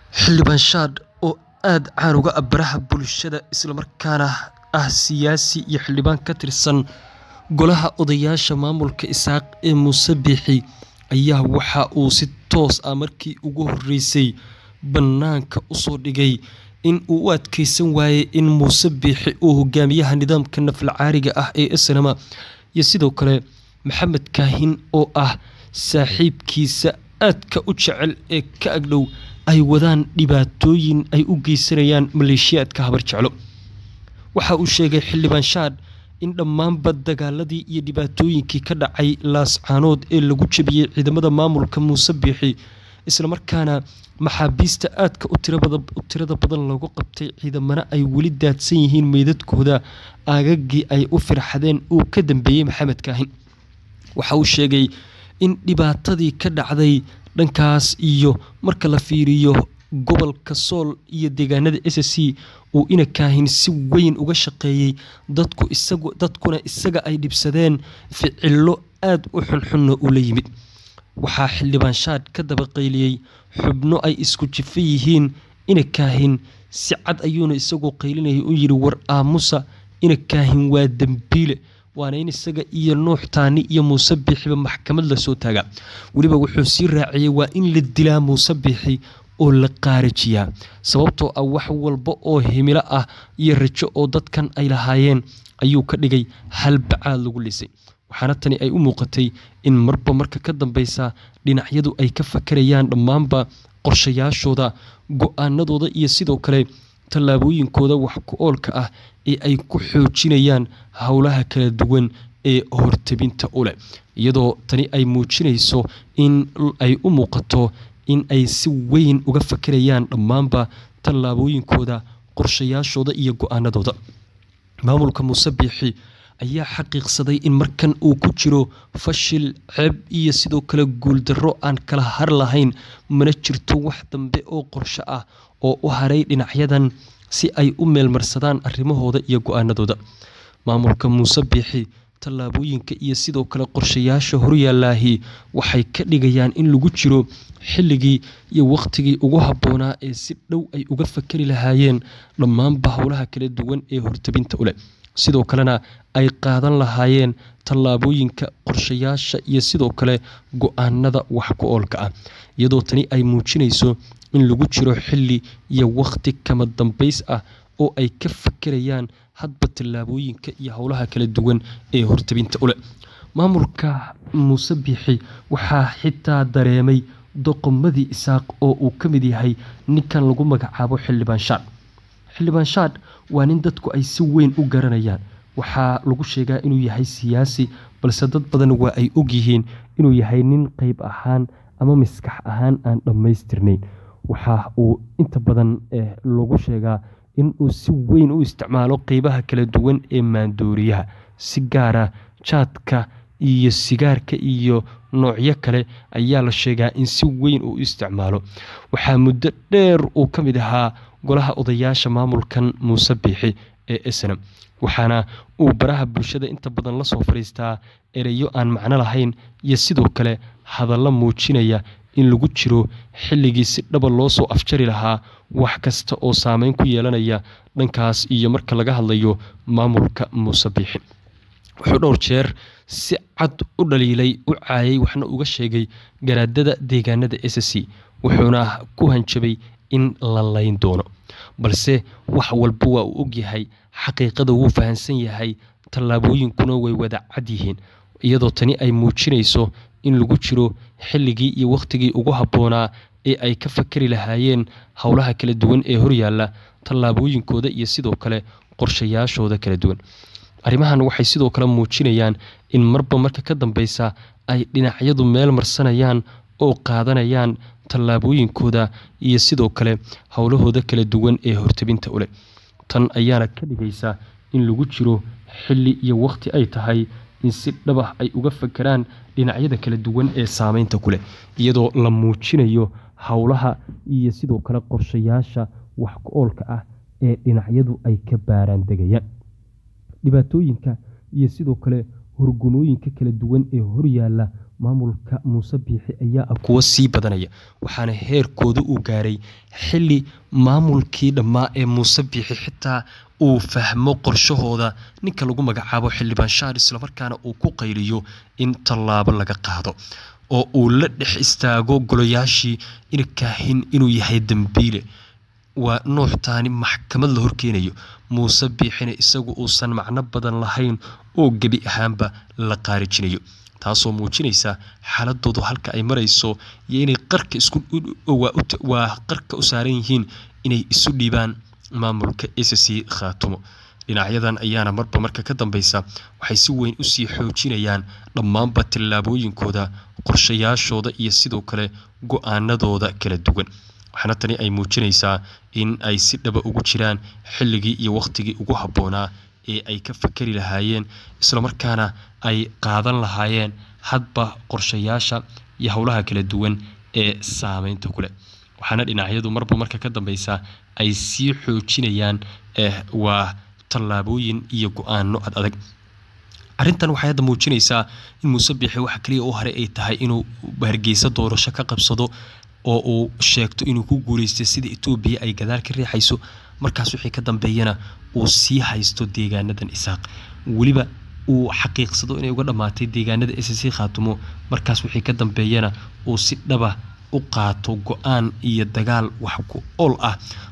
Xildhibaan Shadh oo aad caan uga ah baraha bulshada isla markaana ah siyaasi iyo xildhibaan ka tirsan Golaha Odayaasha Maamulka Isaaq ee Muuse Biixi ayaa waxa uu si toos ah markii ugu horeysay bannaanka u soo dhigay in uu u adkeysan waayay in Muuse Biixi uu hogaamiyaha nidaamka naflacaariga ah ee SNM iyo sidoo kale Maxamed Kaahin oo ah saaxiibkiisa aadka u jecel ee ka agdhow ay wadaan dhibaatooyin ay u geysanayaan maleeshiyaadka habar jeclo waxa uu sheegay xildhibaan Shadh in dhammaanba dagaaladii iyo dhibaatooyinkii ka dhacay laascaanood ee lagu jabiyey ciidamada maamulka Muuse Biixi isla markaana maxaabiista aadka u tirada badan lagu qabtay ciidamana ay weli daadsan yihiin meydadkooda aagaggii ay u firxadeen uu ka dambeeyey Maxamed Kaahin waxa uu sheegay in dhibaatadii ka dhacday dhankaas iyo marka la fiiriyo gobolka Sool iyo deegaanada SSC uu ina Kaahin si weyn uga shaqeeyay dadku isagu dadkuna isaga ay dhibsadeen ficillo aad u xunxunna u la yimid waxaa xildhibaan Shadh ka daba qayliyey xubno ay isku jifa yihiin ina Kaahin si cad ayuuna isagu qaylinayay u yidhi war aamusa ina Kaahin waa dembiile waana in isaga iyo Nuux Taani iyo Muuse Biixiba maxkamad la soo taagaa weliba wuxuu sii raaciyey waa in la dilaa Muuse Biixi oo la qaarajiyaa sababtoo ah wax walba oo himilo ah iyo rajo oo dadkan ay lahaayeen ayuu ka dhigay hal bacaad lagu lisay waxaana tani ay u muuqatay in marba marka ka dambeysa dhinacyadu ay ka fakarayaan dhammaanba qorshayaashooda go-aanadooda iyo sidoo kale tallaabooyinkooda wax ku oolka ah ee ay ku xoojinayaan howlaha kala duwan ee hortebinta u leh iyadoo tani ay muujinayso in ay u muuqato in ay si weyn uga fakarayaan dhammaanba tallaabooyinkooda qorshayaashooda iyo go-aanadooda maamulka muuse biixi ayaa xaqiiqsaday in markan uu ku jiro fashil ceeb iyo sidoo kale guuldarro aan kala har lahayn mana jirto wax dambe oo qorsho ah oo u haray dhinacyadan si ay u meelmarsadaan arrimahooda iyo go-aanadooda maamulka muuse biixi tallaabooyinka iyo sidoo kale qorshayaasha horyaalaahi waxay ka dhigayaan in lagu jiro xilligii iyo wakhtigii ugu habboonaa ee si dhow ay uga fakari lahaayeen dhammaanba howlaha kala duwan ee hortebinta u leh sidoo kalena ay qaadan lahaayeen tallaabooyinka qorshayaasha iyo sidoo kale go-aanada wax ku oolka ah iyadoo tani ay muujinayso in lagu jiro xilli iyo wakhti kama dambays ah oo ay ka fakerayaan hadba tallaabooyinka iyo howlaha kala duwan ee hortebinta u leh maamulka muuse biixi waxaa xitaa dareemay doqomadii isaaq oo uu ka mid yahay ninkan lagu magacaabo xildhibaan Shadh xildhibaan Shadh waa nin dadku ay si weyn u garanayaan waxaa lagu sheegaa inuu yahay siyaasi balse dad badan waa ay ogyihiin inuu yahay nin qeyb ahaan ama maskax ahaan aan dhammaystirnayn waxa uu inta badan lagu sheegaa in uu si weyn u isticmaalo qeybaha kala duwan ee maandooriyaha si gaara jaadka iyo sigaarka iyo noocyo kale ayaa la sheegaa in si weyn uu isticmaalo waxaa muddo dheer uu ka mid ahaa golaha odayaasha maamulkan muuse biixi ee snm waxaana uu baraha bulshada inta badan lasoo fadhiistaa ereyo aan macno lahayn iyo sidoo kale hadallo muujinaya in lagu jiro xilligii si dhaba loo soo afjari lahaa wax kasta oo saameyn ku yeelanaya dhankaas iyo marka laga hadlayo maamulka muuse biixi wuxuu dhowr jeer si cad u dhaliilay u caayay waxna uga sheegay garaadada deegaanada s c wuxuuna ku hanjabay in la layn doono balse wax walba waa uu ogyahay xaqiiqada wuu fahamsan yahay tallaabooyinkuna way wada cad yihiin iyadoo tani ay muujinayso in lagu jiro xilligii iyo wakhtigii ugu habboonaa ee ay ka fakari lahaayeen howlaha kala duwan ee horyaalla tallaabooyinkooda iyo sidoo kale qorshayaashooda kala duwan arrimahan waxay sidoo kale muujinayaan in marba marka ka dambeysa ay dhinacyadu meel marsanayaan oo qaadanayaan tallaabooyinkooda iyo sidoo kale howlahooda kala duwan ee hortebinta u leh tan ayaana ka dhigaysa in lagu jiro xilli iyo wakhti ay tahay in si dhabah ay uga fakeraan dhinacyada kala duwan ee saameynta ku leh iyadoo la muujinayo howlaha iyo sidoo kale qorshayaasha wax ku oolka ah ee dhinacyadu ay ka baaraan degayaan dhibaatooyinka iyo sidoo kale horgumooyinka kala duwan ee horyaalla maamulka muuse biixi ayaa ah kuwo sii badanaya waxaana heerkooda uu gaaray xili maamulkii dhammaa ee muuse biixi xitaa uu fahmo qorshahooda ninka lagu magacaabo xildhibaan shaar islamarkaana uu ku qayliyo in tallaabo laga qaado oo uu la dhex istaago golayaashii inkaahin inuu yahay dembiile waa nuux taani maxkamad la horkeenayo muuse biixina isagu uusan macno badan lahayn oo gebi ahaanba la qaarijinayo taasoo muujinaysa xaaladoodu halka ay marayso iyo inay qarka iswaa qarka u saaran yihiin inay isu dhiibaan maamulka sc khaatumo dhinacyadan ayaana marba marka ka dambeysa waxay si weyn usii xoojinayaan dhammaanba tallaabooyinkooda qorshayaashooda iyo sidoo kale go-aanadooda kala duwan waxaana tani ay muujinaysaa in ay si dhaba ugu jiraan xilligii iyo wakhtigii ugu habboonaa ee ay ka fakari lahaayeen islamarkaana ay qaadan lahaayeen hadba qorshayaasha iyo howlaha kala duwan ee saameynta kuleh waxaana dhinacyadu marba marka ka dambeysa ay sii xoojinayaan waa tallaabooyin iyo go-aano ad adag arrintan waxay hadda muujinaysaa in muuse biixi waxa kaliya u haray ay tahay inuu hargeysa doorasho ka qabsado oo uu sheegto inuu ku guuleystay sida etoobiya ay gadaal ka riixayso markaas wixii ka dambeeyana uu sii haysto deegaanadan isaaq weliba uu xaqiiqsado inay uga dhammaatay deegaanada sc khaatumo markaas wixii ka dambeeyana uu si dhaba u qaato go-aan iyo dagaal wax ku ool ah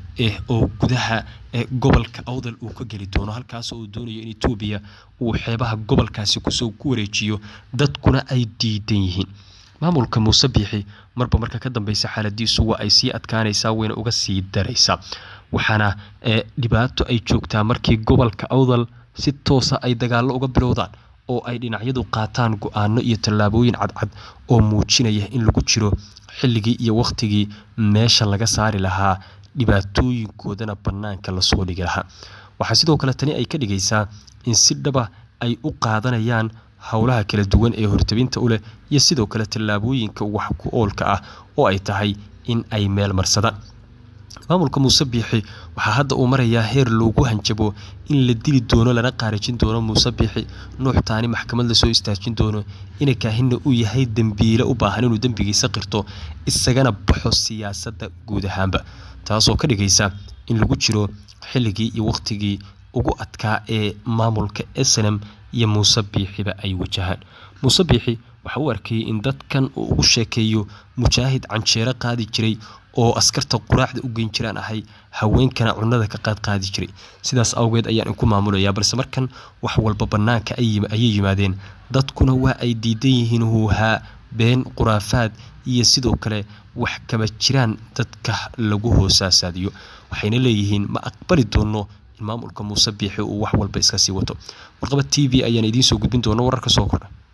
oo gudaha gobolka awdal uu ka geli doono halkaasoo uu doonayo in etoobiya uu xeebaha gobolkaasi kusoo ku wareejiyo dadkuna ay diidan yihiin maamulka muuse biixi marba marka ka dambeysa xaaladiisu waa ay sii adkaanaysaa wayna uga sii daraysaa waxaana dhibaato ay joogtaa markii gobolka awdal si toosa ay dagaallo uga bilowdaan oo ay dhinacyadu qaataan go-aano iyo tallaabooyin cadcad oo muujinaya in lagu jiro xilligii iyo wakhtigii meesha laga saari lahaa dhibaatooyinkoodana bannaanka lasoo dhigi lahaa waxaa sidoo kale tani ay ka dhigaysaa in si dhaba ay u qaadanayaan howlaha kala duwan ee hortabinta u leh iyo sidoo kale tallaabooyinka wax ku oolka ah oo ay tahay in ay meel marsadaan maamulka muuse biixi waxaa hadda uu marayaa heer loogu hanjabo in la dili doono lana qaarijin doono muuse biixi nuux taani maxkamad lasoo istaajin doono ina kaahinna uu yahay dembiile u baahan inuu dembigiisa qirto isagana baxo siyaasadda guud ahaanba taasoo ka dhigaysa in lagu jiro xilligii iyo wakhtigii ugu adkaa ee maamulka snm iyo muuse biixiba ay wajahaan muuse biixi waxa uu arkayay in dadkan uu ugu sheekeeyo mujaahid canjeero qaadi jiray oo askarta quraacda u geyn jiraan ahay haweenkana cunada ka qaad qaadi jiray sidaas awgeed ayaan inku maamulayaa balse markan wax walba bannaanka ayay yimaadeen dadkuna waa ay diidan yihiin huuhaa been khuraafaad iyo sidoo kale wax kama jiraan dadka lagu hoosaasaadiyo waxayna leeyihiin ma aqbali doono in maamulka muuse biixi uu wax walba iska sii wato warqaba t v ayaan idiin soo gudbin doona wararka soo kordha